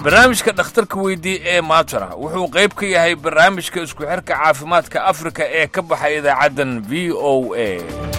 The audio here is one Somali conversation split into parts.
barnaamijka dhakhtarka weydii ee maatara wuxuu qayb ka yahay barnaamijka isku xirka caafimaadka afrika ee ka baxay idaacaddan v o a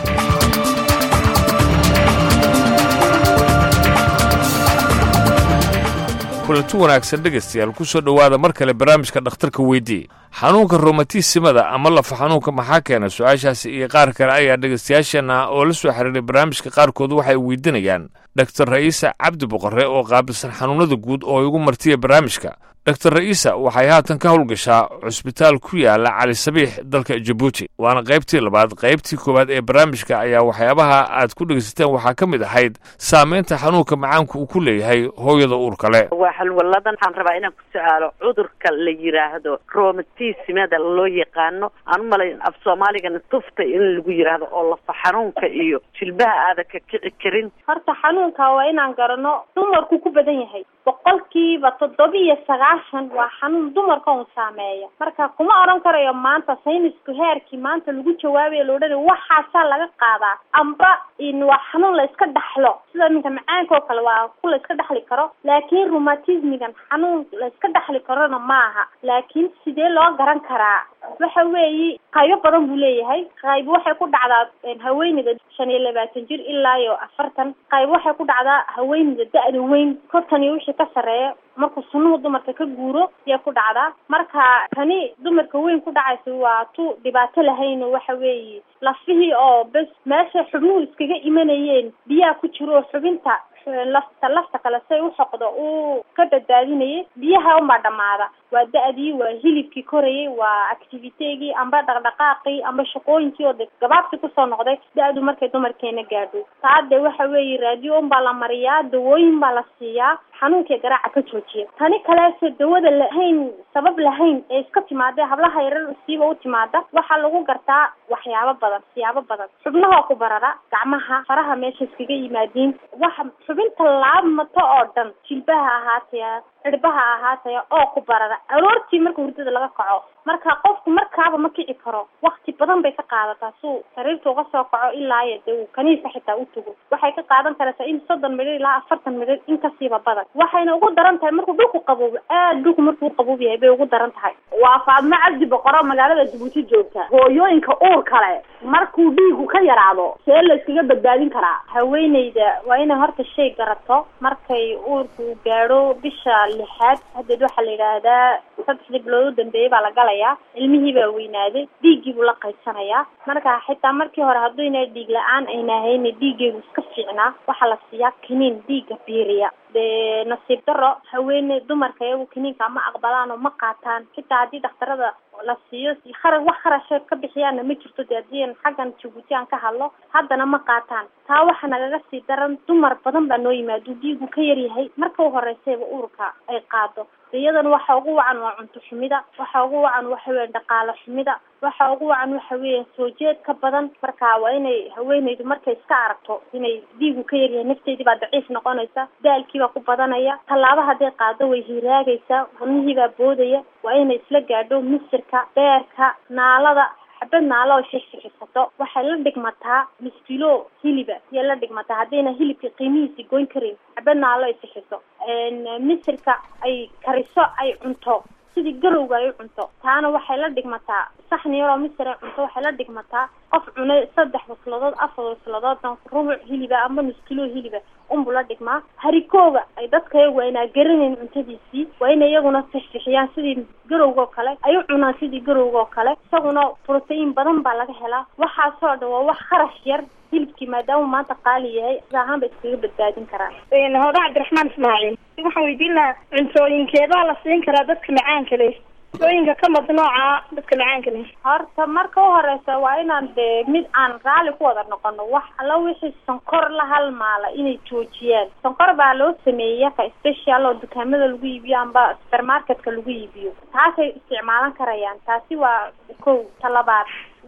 kulanti wanaagsan dhegaystayaal ku soo dhowaada mar kale barnaamijka dhakhtarka weydii xanuunka romatismada ama lafa xanuunka maxaa keena su-aashaasi iyo qaar kale ayaa dhegaystayaasheenna oo la soo xiriiray barnaamijka qaarkood waxay weydiinayaan dhaktar ra'iisa cabdi boqore oo qaabilsan xanuunada guud oo igu martiya barnaamijka dhaktar ra'iisa waxay haatan ka howlgashaa cusbitaal ku yaala cali sabiix dalka jabuuti waana qaybtii labaad qaybtii koowaad ee barnaamijka ayaa waxyaabaha aad ku dhegaysateen waxaa ka mid ahayd saamaynta xanuunka macaanku uu ku leeyahay hooyada uurka le waa xalwalladan waxaan rabaa inaan ku su-aalo cudurka la yidhaahdo romatismada loo yaqaano aan u malayn af soomaaligana tufta in lagu yidhaahdo oo lafa xanuunka iyo jilbaha aada ka kici karin horta xanuunka waa inaan garano dumarku ku badan yahay boqolkiiba toddobiyo sagaashan waa xanuun dumarka un saameeya marka kuma odhan karayo maanta saynisku heerkii maanta lagu jawaabayo la odhanayo waxaasaa laga qaadaa amba in waa xanuun la iska dhaxlo sida iminka macaanka oo kale waa ku la iska dhaxli karo laakiin rheumatismigan xanuun la iska dhaxli karona maaha laakiin sidee loo garan karaa waxa weeye qaybo badan buu leeyahay qayb waxay ku dhacdaa haweeneyda shan iyo labaatan jir ilaa iyo afartan qayb waxay ku dhacdaa haweeneyda da-da weyn kontan iyo wixii ka sarreeya markuu sunuhu dumarka ka guuro yay ku dhacdaa marka tani dumarka weyn ku dhacaysa waa tu dhibaato lahayn oo waxa weeye lafihii oo bes meesha xubnuhu iskaga imanayeen biyaha ku jiro oo xubinta lafta lafta kale say u xoqdo uu ka badbaadinayay biyaha unbaa dhamaada waa da-dii waa hilibkii korayay waa activitegii amba dhaqdhaqaaqii amba shaqooyinkii oo de gabaabsi kusoo noqday da-du markay dumarkeena gaadho taade waxa weeye raadiyo unbaa la mariyaa dawooyin baa la siiyaa xanuunkii garaaca ka joojiya tani kaleese dawada lahayn sabab lahayn ee iska timaada hablaha yarar siiba u timaada waxaa lagu gartaa waxyaabo badan siyaabo badan xubnaha ku barara gacmaha faraha meesha iskaga yimaadiin waxa xubinta laabmato oo dhan jilbaha ahaataya cirbaha ahaataya oo ku barara aroortii marka hurdada laga kaco marka qofku markaaba ma kici karo wakti badan bay ka qaadataa suu sariirta uga soo kaco ilaa iyo de uu kaniisa xitaa u tago waxay ka qaadan karaysaa in soddon midhir ilaa afartan midhir in kasiiba badan waxayna ugu daran tahay markuu dhulku qaboobo aad dhulku markuu qaboob yahay bay ugu daran tahay waa faadmo cabdi boqoro magaalada jabuuti joogta hooyooyinka uur kale markuu dhiigu ka yaraado see la iskaga badbaadin karaa haweeneyda waa inay horta shay garato markay uurku gaadho bisha lixaad haddeed waxaa la yidhaahdaa saddexdii bilood u dambeeyay baa la galayaa ilmihii baa weynaaday dhiiggii buu la qaysanayaa marka xitaa markii hore hadduyna dhiig la-aan ayna ahayna dhiiggeegu iska fiicnaa waxaa la siiyaa kiniin dhiigga biiriya dee nasiib daro haweene dumarka iyagu kiniinka ma aqbalaan oo ma qaataan xitaa haddii dhakhtarada la siiyo khara wax kharasha ka bixiyaana ma jirto de haddii an xaggan jabuuti aan ka hadlo haddana ma qaataan taa waxa nagaga sii daran dumar badan baa noo yimaado dhiigu ka yaryahay marka u horeysayba uurka ay qaado iyadana waxa ugu wacan waa cunto xumida waxa ugu wacan waxa weya dhaqaalo xumida waxa ugu wacan waxa weeya soo jeed ka badan marka waa inay haweeneydu markay iska aragto inay dhiigu ka yaryahay nafteedii baa daciif noqonaysa daalkii baa ku badanaya tallaaba hadday qaado way hiiraagaysaa wadnihii baa boodaya waa inay isla gaadho misirka beerka naalada xabad naalo oo xixxixisato waxay la dhigmataa miskilo hiliba iyay la dhigmataa haddayna hilibka qiimihiisi goyn karin xabad naalo ay sixiso misirka ay kariso ay cunto sidii garowga ay u cunto taana waxay la dhigmataa saxni yaroo misir ay cunto waxay la dhigmataa qof cunay saddex wasladood afar wasladoodna rubuc hiliba amba miskilo hiliba unbu la dhigmaa harikooga ay dadka iyagu aynaa garanayn cuntadiisii waa inay iyaguna fixfixiyaan sidii garowga oo kale ay u cunaan sidii garowga oo kale isaguna protein badan baa laga helaa waxaasoo dhan waa wax kharash yar hilibkii maadaama maanta qaali yahay sida ahaan ba iskaga badbaadin karaan hooda cabdiraxmaan ismaaciil waxaan weydiin lahaa cuntooyinkeedaa la siin karaa dadka macaanka leh cuntooyinka ka madnooca dadka macaanka leh horta marka u horeysa waa inaan de mid aan raalli ku wada noqono wax alla wixii sonkor la halmaala inay joojiyaan sonkor baa loo sameeyey yaka special oo dukaamada lagu iibiyo amba supermarketka lagu iibiyo taasay isticmaalan karayaan taasi waa kow talabaad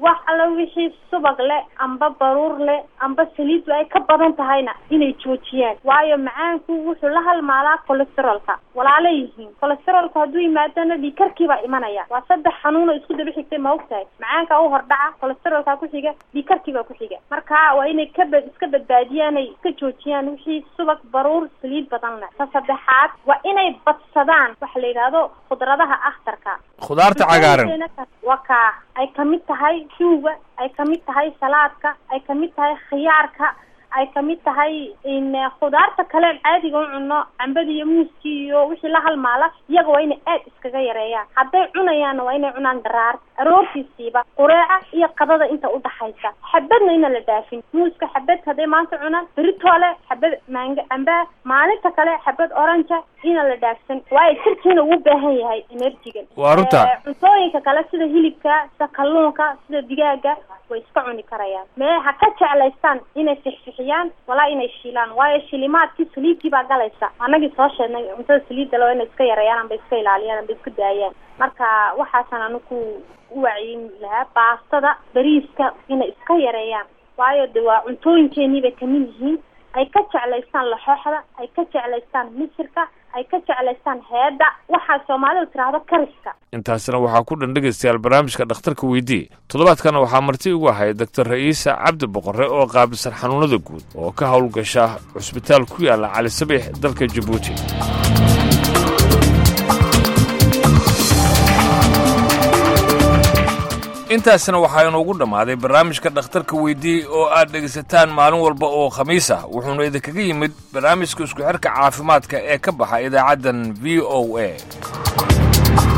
wax alla wixii subag leh amba baruur leh amba saliidu ay ka badan tahayna inay joojiyaan waayo macaanku wuxuu la halmaalaa colesterolka walaalo yihiin colesterolka hadduu yimaadana dhiikarkiibaa imanaya waa saddex xanuunoo isku daba xigtay ma og tahay macaanka u hordhaca colesterolka ku xiga dhiikarkiibaa ku xiga marka waa inay ka bad iska badbaadiyaan ay iska joojiyaan wixii subag baruur saliid badan leh ta saddexaad waa inay badsadaan waxa la yidhaahdo khudradaha akhtarka khudaarta cagaaran waa kaa ay kamid tahay shuuga ay kamid tahay salaadka ay kamid tahay khiyaarka ay kamid tahay in khudaarta kale caadiga u cuno cambada iyo muuskii iyo wixii la halmaala iyaga waa inay aad iskaga yareeyaan hadday cunayaanna waa inay cunaan daraar aroortiisiiba qureeca iyo qadada inta udhaxaysa xabadna ina la dhaafin muuska xabad hadday maanta cunaan beritoole xabad maanga cambaa maalinta kale xabad oranja ina la dhaafsan waayo jirkiina uu baahan yahay enerjigan waa runta cuntooyinka kale sida hilibka sida kalluunka sida digaaga way iska cuni karayaan mee ha ka jeclaystaan inay fixfixiyaan walaa inay shiilaan waayo shilimaadkii saliidkii baa galaysa anagii soo sheegnay cuntada saliidda loo inay iska yareeyaan amba iska ilaaliyaan amba iska daayaan marka waxaasaan anigu u wacyin lahaa baastada bariiska inay iska yareeyaan waayo de waa cuntooyinkeenii bay kamid yihiin ay ka jeclaystaan laxooxda ay ka jeclaystaan misirka ay ka jeclaystaan heedda waxaa soomaalidu tiraahdo kariska intaasina waxaa ku dhan dhegaystayaal barnaamijka dhakhtarka weydii toddobaadkana waxaa marti ugu ahay doctor ra'iisa cabdi boqore oo qaabilsan xanuunada guud oo ka howlgasha cusbitaal ku yaalla cali sabiix dalka jabuuti intaasina waxaa inuugu dhammaaday barnaamijka dhakhtarka weydii oo aad dhegaysataan maalin walba oo khamiis ah wuxuuna idinkaga yimid barnaamijka isku xirka caafimaadka ee ka baxa idaacaddan v o a